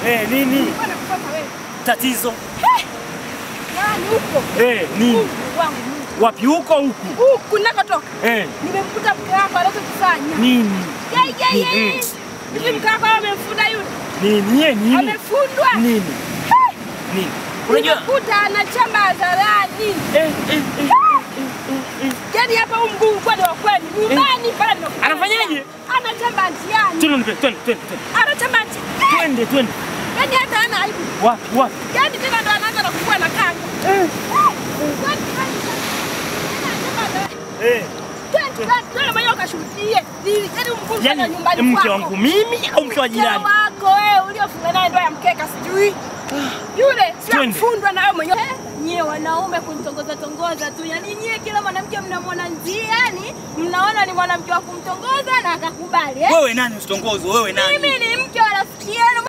Eh, nini? Nilikuwa nakufuata wewe. Tatizo. Yaani huko. Eh, nini? Mungu wangu Mungu. Wapi huko huku? Huku ninakotoka. Eh, Nimemkuta mke wako anachokifanya. nini? Yeye yeye. Mm. Hivi mke wako amemfunda yule? Nini? Ye, nini? Amefundwa? Nini? Nini? Unajua Nimekuta anachamba hadharani. eh, eh, eh. Yaani hapa huu mguu kwani wa kweli. Nyumbani pale nimekuta. Anafanyaje? Anachamba njiani. Twende, twende, twende, twende. Anachamba njiani. Twende, twende. Yaani hata hana aibu. Wapi, wapi? Yaani tena ndo anaanza na kufua na kanga. Eh. Kwani kwani. Anachamba hadharani. Eh. Twende, twende, twende mwenyewe ukashuhudie. Ni- Yaani huu mguu kwani Yaani nyumbani mke kwako. wangu mimi au mke wa Mke jirani? wako wewe uliofunga naye ndoa ya mkeka sijui. Yule sio Twende. kufundwa na wewe mwenyewe. Nyie wanaume kumtongoza tongoza tu, yaani nyie kila mwanamke mnamwona njiani, mnaona ni mwanamke wa kumtongoza na akakubali eh? Wewe nani usitongozwe? Wewe nani? Mimi ni mke wa rafiki yenu.